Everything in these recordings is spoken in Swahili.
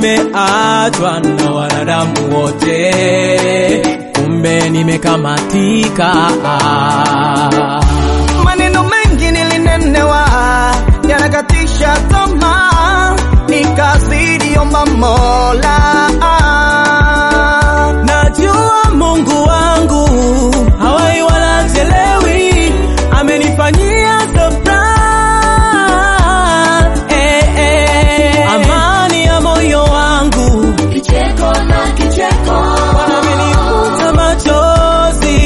nimeachwa na wanadamu wote, kumbe nimekamatika. Maneno mengi nilinenewa yanakatisha tamaa, nikazidi omba Mola. Najua Mungu wangu hawai wala chelewi, amenifanyia surprise. Eh, eh. Amani ya moyo wangu Kicheko na kicheko, amenifuta machozi.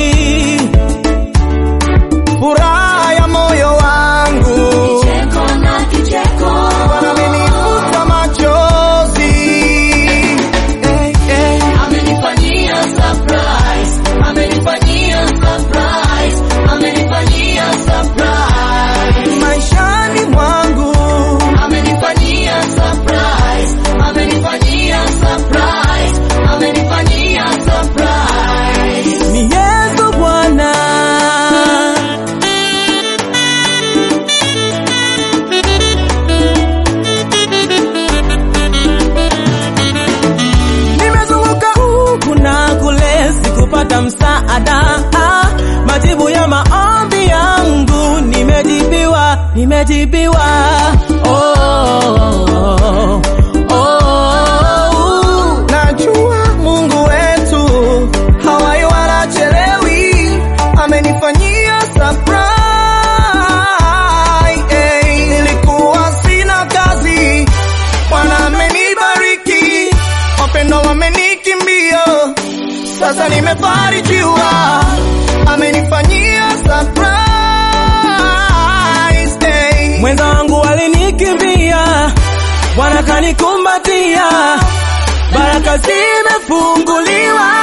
Furaha ya moyo wangu kicheko na kicheko, amenifuta machozi. Eh, eh. amenifanyia surprise, amenifanyia surprise, amenifanyia surprise, Maishani mwangu amenifanyia surprise, amenifanyia surprise, amenifanyia surprise. Ni Yesu Bwana. Nimezunguka huku na kule, sikupata msaada. Ah, Majibu ya maombi yangu nimejibiwa, nimejibiwa. Oh, oh, oh, oh. Najua Mungu wetu hawai wala chelewi, amenifanyia surprise. Eh, nilikuwa sina kazi, Bwana amenibariki, wapendwa wamenikimbia, sasa nimefarijiwa, amenifanyia surprise. Eh, Mwenza wangu walinikimbia, Bwana kanikumbatia, baraka zimefunguliwa.